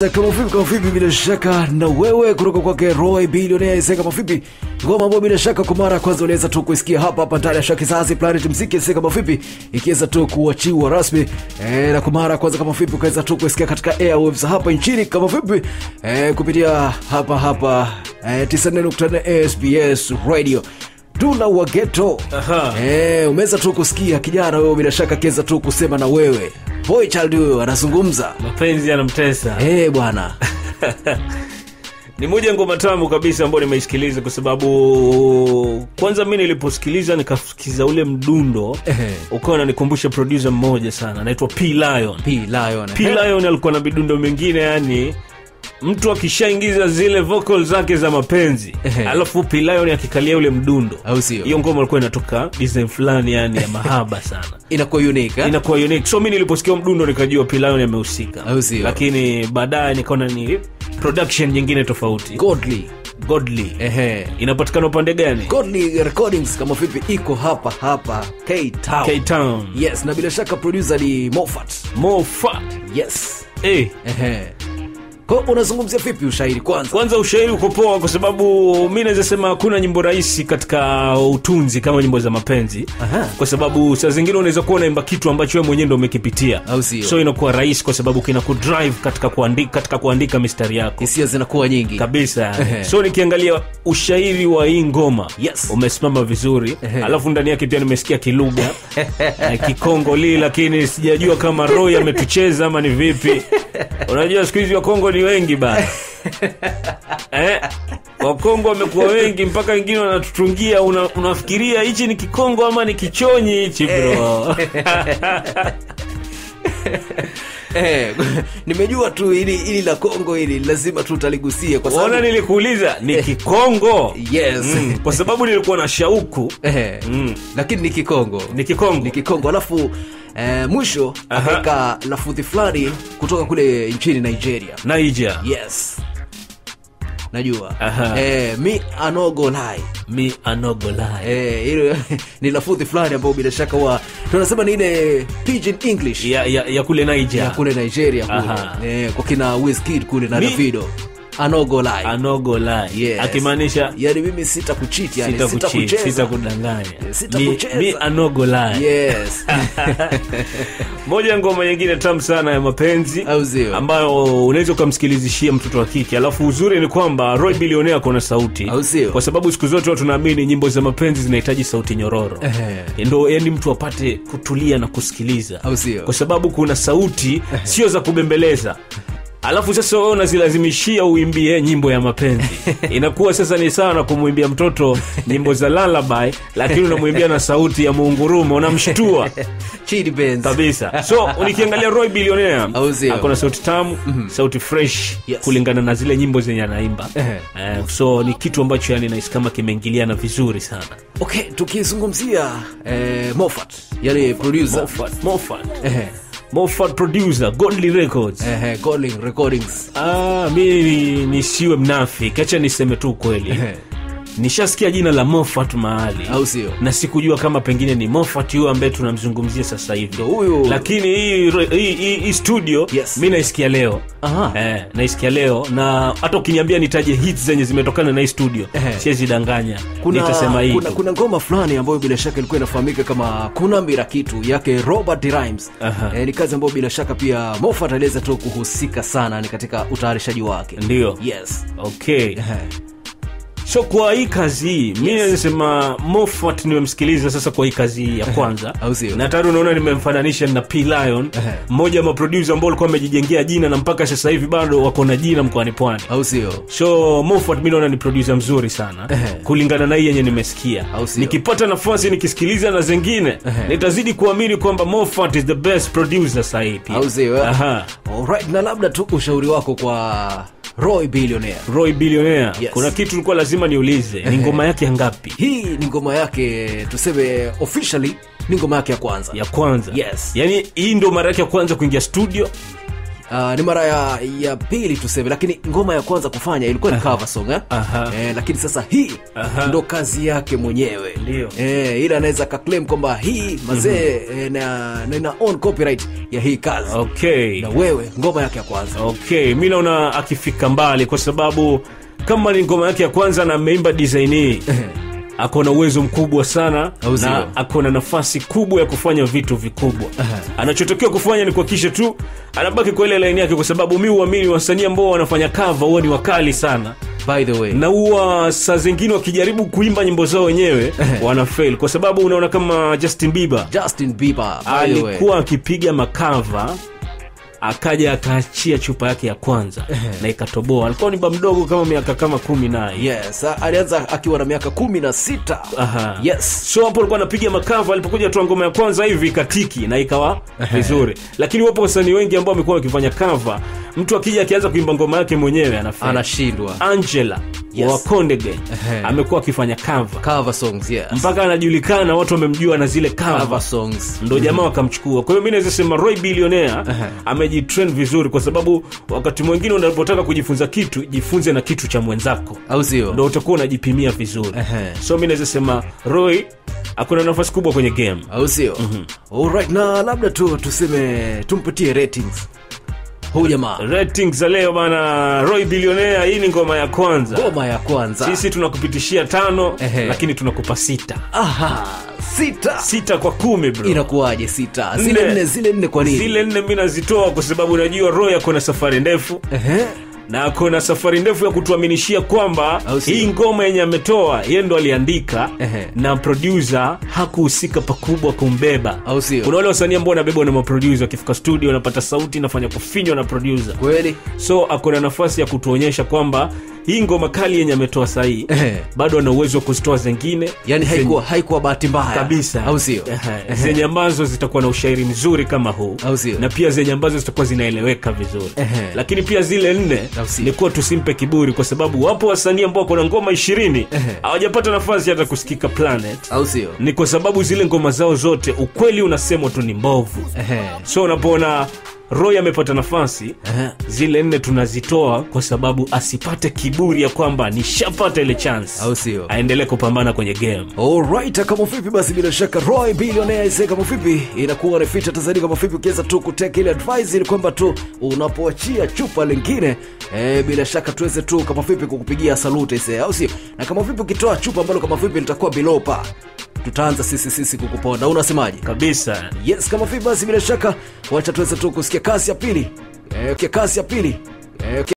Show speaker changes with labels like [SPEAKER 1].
[SPEAKER 1] kama vipi kama vipi bila shaka na wewe kutoka kwake roy bilionea ise kama vipi ngoma ambayo bila shaka kwa mara ya kwanza unaweza tu kuisikia hapa hapa ndani ya sha kizazi planet mziki ise kama vipi ikiweza tu kuachiwa rasmi e, na kwa mara ya kwanza kama vipi ukaweza tu kuisikia katika airwaves hapa nchini kama vipi e, kupitia hapa hapa e, 94.4 sbs radio dula wa geto
[SPEAKER 2] Aha.
[SPEAKER 1] e, umeweza tu kusikia kijana wewe bila shaka akiweza tu kusema na wewe boy child huyo anazungumza
[SPEAKER 2] mapenzi yanamtesa
[SPEAKER 1] e, bwana
[SPEAKER 2] ni moja ya ngoma tamu kabisa ambayo nimeisikiliza kwa sababu kwanza mi niliposikiliza nikasikiza ule mdundo
[SPEAKER 1] Ehe.
[SPEAKER 2] ukawa nanikumbusha produsa mmoja sana anaitwa p lion
[SPEAKER 1] P Lion.
[SPEAKER 2] p lion alikuwa na midundo mingine yani mtu akishaingiza zile vocal zake za mapenzi
[SPEAKER 1] Ehe.
[SPEAKER 2] alafu p lion akikalia ule mdundo
[SPEAKER 1] Au sio?
[SPEAKER 2] hiyo ngoma alikuwa inatoka design fulani yani ya mahaba sana
[SPEAKER 1] inakuwa unique eh?
[SPEAKER 2] inakuwa unique so mi niliposikia mdundo nikajua p lion amehusika
[SPEAKER 1] Au sio?
[SPEAKER 2] lakini baadaye nikaona ni production nyingine tofauti
[SPEAKER 1] godly
[SPEAKER 2] godly
[SPEAKER 1] ehe
[SPEAKER 2] inapatikana upande gani
[SPEAKER 1] godly recordings kama vipi iko hapa hapa k town
[SPEAKER 2] k-town
[SPEAKER 1] yes na bila shaka producer ni mofat
[SPEAKER 2] more fat
[SPEAKER 1] yes
[SPEAKER 2] eh.
[SPEAKER 1] ehe kwa unazungumzia vipi ushairi kwanza
[SPEAKER 2] kwanza ushairi uko poa kwa sababu mi naweza sema hakuna nyimbo rahisi katika utunzi kama nyimbo za mapenzi
[SPEAKER 1] Aha.
[SPEAKER 2] kwa sababu saa zingine unaweza kuwa unaimba kitu ambacho we mwenyewe ndo umekipitia
[SPEAKER 1] Au sio?
[SPEAKER 2] so inakuwa rahisi kwa sababu kina kudrive katika kuandika, katika kuandika mistari yako
[SPEAKER 1] hisia zinakuwa nyingi
[SPEAKER 2] kabisa
[SPEAKER 1] Ehe.
[SPEAKER 2] so nikiangalia ushairi wa hii ngoma
[SPEAKER 1] Yes.
[SPEAKER 2] umesimama vizuri
[SPEAKER 1] Ehe.
[SPEAKER 2] alafu ndani yake pia nimesikia kilugha eh, kikongo lii lakini sijajua kama roy ametucheza ama ni vipi unajua siku hizi wakongo ni wengi bana eh, wakongo wamekuwa wengi mpaka wengine wanatutungia una, unafikiria hichi ni kikongo ama ni kichonyi hichi bro
[SPEAKER 1] eh, nimejua tu ili ili la kongo hili lazima tu utaligusia kwa
[SPEAKER 2] ona
[SPEAKER 1] sababu
[SPEAKER 2] nilikuuliza ni kikongo
[SPEAKER 1] yes
[SPEAKER 2] mm, kwa sababu nilikuwa na shauku
[SPEAKER 1] Ehe.
[SPEAKER 2] Mm.
[SPEAKER 1] lakini ni kikongo
[SPEAKER 2] ni kikongo
[SPEAKER 1] ni kikongo alafu eh, mwisho
[SPEAKER 2] Aha.
[SPEAKER 1] akaweka lafudhi fulani kutoka kule nchini nigeria
[SPEAKER 2] naija
[SPEAKER 1] yes najua
[SPEAKER 2] Aha.
[SPEAKER 1] eh, mi anogo lai
[SPEAKER 2] mi anogolai
[SPEAKER 1] eh, ile ni lafudhi fulani ambayo bila shaka huwa tunasema ni ile pidgin english
[SPEAKER 2] ya, ya, ya kule naija
[SPEAKER 1] ya kule nigeria
[SPEAKER 2] Aha.
[SPEAKER 1] kule eh, kwa kina Wizkid kule na
[SPEAKER 2] Mi-
[SPEAKER 1] davido anogo lai
[SPEAKER 2] anogolai
[SPEAKER 1] Yes.
[SPEAKER 2] akimaanisha
[SPEAKER 1] yani mimi sita kuchiti yani
[SPEAKER 2] sita
[SPEAKER 1] sita
[SPEAKER 2] kuchi-
[SPEAKER 1] kucheza
[SPEAKER 2] sita kudanganya
[SPEAKER 1] Sita
[SPEAKER 2] Mi-
[SPEAKER 1] kucheza.
[SPEAKER 2] mi anogolai
[SPEAKER 1] yes
[SPEAKER 2] moja ya ngoma nyingine tamu sana ya mapenzi
[SPEAKER 1] Au sio?
[SPEAKER 2] ambayo unaweza ukamsikilizishia mtoto wa kike alafu uzuri ni kwamba roy bilionea akona sauti
[SPEAKER 1] Au sio?
[SPEAKER 2] kwa sababu siku zote watu naamini nyimbo za mapenzi zinahitaji sauti nyororo
[SPEAKER 1] Ehe.
[SPEAKER 2] ndo yani mtu apate kutulia na kusikiliza
[SPEAKER 1] Au sio?
[SPEAKER 2] kwa sababu kuna sauti sio za kubembeleza alafu sasa wewe unazilazimishia uimbie nyimbo ya mapenzi inakuwa sasa ni sawa na kumwimbia mtoto nyimbo za lalabai lakini unamwimbia na sauti ya muungurumo unamshtua
[SPEAKER 1] Chidi Benz.
[SPEAKER 2] kabisa so nikiangalia roy bilionea
[SPEAKER 1] Au sio?
[SPEAKER 2] akona sauti tamu sauti fresh
[SPEAKER 1] Yes.
[SPEAKER 2] kulingana na zile nyimbo zenye anaimba
[SPEAKER 1] Ehe.
[SPEAKER 2] eh, so ni kitu ambacho yani nahisi kama kimeingiliana vizuri sana
[SPEAKER 1] okay tukizungumzia eh, mofat yani producer
[SPEAKER 2] Moffat, Moffat.
[SPEAKER 1] Ehe,
[SPEAKER 2] Moffat producer godly records
[SPEAKER 1] ehe, calling recordings
[SPEAKER 2] Ah, mi ni- nisiwe mnafiki acha niseme tu ukweli
[SPEAKER 1] Ehe.
[SPEAKER 2] nishasikia jina la mofat mahali
[SPEAKER 1] Au sio?
[SPEAKER 2] na sikujua kama pengine ni mofat huyo ambaye tunamzungumzia sasa hivi
[SPEAKER 1] Ndo huyu.
[SPEAKER 2] lakini hii, hii, hii, hii studio
[SPEAKER 1] Yes.
[SPEAKER 2] mi naisikia leo
[SPEAKER 1] Aha.
[SPEAKER 2] eh, naisikia leo na hata ukiniambia nitaje hits zenye zimetokana na hii studio
[SPEAKER 1] Ehe.
[SPEAKER 2] siwezi danganya
[SPEAKER 1] kuna,
[SPEAKER 2] nitasema hii
[SPEAKER 1] kuna,
[SPEAKER 2] tu.
[SPEAKER 1] kuna ngoma fulani ambayo bila shaka ilikuwa inafahamika kama kuna mira kitu yake robert Rhymes.
[SPEAKER 2] Aha.
[SPEAKER 1] Eh, ni kazi ambayo bila shaka pia mofat aliweza tu kuhusika sana ni katika utayarishaji wake
[SPEAKER 2] ndio
[SPEAKER 1] yes
[SPEAKER 2] okay
[SPEAKER 1] Ehe.
[SPEAKER 2] so kwa hii kazi hii mi nasema mofat nimemsikiliza sasa kwa hii kazi hii ya kwanza
[SPEAKER 1] Au sio?
[SPEAKER 2] na tayari unaona nimemfananisha na p lion
[SPEAKER 1] Ehe.
[SPEAKER 2] mmoja wa maprodusa ambao alikuwa amejijengea jina na mpaka sasa hivi bado wako na jina mkoani pwani
[SPEAKER 1] au sio
[SPEAKER 2] so mofat mi naona ni produsa mzuri sana
[SPEAKER 1] Ehe.
[SPEAKER 2] kulingana na hii yenye nimesikia
[SPEAKER 1] Au sio?
[SPEAKER 2] nikipata nafasi nikisikiliza na zengine
[SPEAKER 1] Ehe.
[SPEAKER 2] nitazidi kuamini kwamba mofat is the best producer sahii pia
[SPEAKER 1] au sio eh?
[SPEAKER 2] Aha.
[SPEAKER 1] Alright, na labda tu ushauri wako kwa roy billionaire
[SPEAKER 2] roy billionaire
[SPEAKER 1] Yes.
[SPEAKER 2] kuna kitu ulikuwa lazima niulize ni ngoma yake ya ngapi
[SPEAKER 1] hii ni ngoma yake tuseme officially ni ngoma yake ya kwanza
[SPEAKER 2] ya kwanza
[SPEAKER 1] Yes.
[SPEAKER 2] yaani hii ndo mara yake ya kwanza kuingia studio
[SPEAKER 1] Uh, ni mara ya, ya pili tuseme lakini ngoma ya kwanza kufanya ilikuwa ni cover song eh?
[SPEAKER 2] Aha.
[SPEAKER 1] Eh, lakini sasa hii
[SPEAKER 2] Aha.
[SPEAKER 1] ndo kazi yake mwenyewe
[SPEAKER 2] Ndio.
[SPEAKER 1] eh, ila anaweza kakleim kwamba hii mazee eh, na, na ina own copyright ya hii kazi
[SPEAKER 2] okay
[SPEAKER 1] na wewe ngoma yake ya kwanza
[SPEAKER 2] okay mi naona akifika mbali kwa sababu kama ni ngoma yake ya kwanza na ameimba design hii ako na uwezo mkubwa sana
[SPEAKER 1] Au sio?
[SPEAKER 2] na ako na nafasi kubwa ya kufanya vitu vikubwa anachotakiwa kufanya ni kuhakikisha tu anabaki kwa ile laini yake kwa sababu mi uamini wasanii ambao wanafanya kava huwa ni wakali sana
[SPEAKER 1] by the way
[SPEAKER 2] na huwa saa zingine wakijaribu kuimba nyimbo zao wenyewe wana fail kwa sababu unaona kama justin bieber
[SPEAKER 1] justin bieber by the way.
[SPEAKER 2] alikuwa akipiga makava akaja akaachia chupa yake ya kwanza na ikatoboa alikuwa ni ba mdogo kama miaka kama kumi naye
[SPEAKER 1] yes a- alianza akiwa na miaka kumi na sita
[SPEAKER 2] Aha.
[SPEAKER 1] yes
[SPEAKER 2] so hapo alikuwa anapiga makava alipokuja toa ngoma ya kwanza hivi ikatiki na ikawa vizuri lakini wapo wasanii wengi ambao wamekuwa wakifanya kava mtu akija akianza kuimba ngoma yake mwenyewe anafanya
[SPEAKER 1] anashindwa
[SPEAKER 2] angela
[SPEAKER 1] Yes.
[SPEAKER 2] wa wakondege
[SPEAKER 1] Ehe.
[SPEAKER 2] amekuwa akifanya kava
[SPEAKER 1] cover songs yes
[SPEAKER 2] mpaka anajulikana watu wamemjua na zile
[SPEAKER 1] cover
[SPEAKER 2] kava
[SPEAKER 1] songs
[SPEAKER 2] ndo jamaa wakamchukua kwa hiyo mi naweza sema roy bilionea amejitrain vizuri kwa sababu wakati mwingine unapotaka kujifunza kitu jifunze na kitu cha mwenzako
[SPEAKER 1] au sio
[SPEAKER 2] ndo utakuwa unajipimia vizuri
[SPEAKER 1] Ehe.
[SPEAKER 2] so mi naweza sema roy akuna nafasi kubwa kwenye game
[SPEAKER 1] au sio alright na labda tu tuseme tumpatie ratings huu jamaa
[SPEAKER 2] ratings za leo bana roy bilionea hii ni ngoma ya kwanza
[SPEAKER 1] ngoma ya kwanza
[SPEAKER 2] sisi tunakupitishia tano
[SPEAKER 1] Ehe.
[SPEAKER 2] lakini tunakupa sita
[SPEAKER 1] aha sita
[SPEAKER 2] sita kwa kumi bro
[SPEAKER 1] inakuwaje sita zile
[SPEAKER 2] Nne.
[SPEAKER 1] nne zile nne kwa nini
[SPEAKER 2] zile nne mi nazitoa kwa sababu najua roy ako na safari ndefu
[SPEAKER 1] Ehe.
[SPEAKER 2] na ako na safari ndefu ya kutuaminishia kwamba
[SPEAKER 1] Au sio?
[SPEAKER 2] hii ngoma yenye ametoa ye ndo aliandika
[SPEAKER 1] Ehe.
[SPEAKER 2] na produsa hakuhusika pakubwa kumbeba
[SPEAKER 1] Au sio?
[SPEAKER 2] kuna wale wasanii ambao wanabebwa na maprodusa wakifika studio wanapata sauti inafanya kufinywa na produsa
[SPEAKER 1] kweli
[SPEAKER 2] so ako na nafasi ya kutuonyesha kwamba hii ngoma kali yenye ametoa sahii
[SPEAKER 1] Ehe.
[SPEAKER 2] bado ana uwezo wa kuzitoa zengine
[SPEAKER 1] yani
[SPEAKER 2] zenye-
[SPEAKER 1] haikuwa haikuwa bahati mbaya
[SPEAKER 2] kabisa
[SPEAKER 1] au sio
[SPEAKER 2] Ehe. zenye ambazo zitakuwa na ushairi mzuri kama huu
[SPEAKER 1] Au sio?
[SPEAKER 2] na pia zenye ambazo zitakuwa zinaeleweka vizuri
[SPEAKER 1] Ehe.
[SPEAKER 2] lakini pia zile nne
[SPEAKER 1] Au sio?
[SPEAKER 2] ni kuwa tusimpe kiburi kwa sababu wapo wasanii ambao kuna ngoma ishirini
[SPEAKER 1] Ehe.
[SPEAKER 2] hawajapata nafasi hata kusikika planet
[SPEAKER 1] au sio
[SPEAKER 2] ni kwa sababu zile ngoma zao zote ukweli unasemwa tu ni mbovu
[SPEAKER 1] Ehe.
[SPEAKER 2] so unapoona roy amepata nafasi
[SPEAKER 1] Ehe.
[SPEAKER 2] zile nne tunazitoa kwa sababu asipate kiburi ya kwamba nishapata ile chance
[SPEAKER 1] Au sio?
[SPEAKER 2] aendelee kupambana kwenye game
[SPEAKER 1] Alright, kama vipi basi bila shaka Roy Billionaire ise kama vipi inakuwa ni feature Tanzania kama vipi ukiweza tu kuteka ile advice ili kwamba tu unapoachia chupa lingine eh, bila shaka tuweze tu kama vipi kukupigia salute ise au sio? Na kama vipi ukitoa chupa ambalo kama vipi litakuwa below par tutaanza sisi sisi kukuponda. Unasemaje?
[SPEAKER 2] kabisa
[SPEAKER 1] Yes, kama vipi basi bila shaka wacha tuweze tu kusikia kazi ya pili. Eh, okay, kazi ya pili. Eh, okay.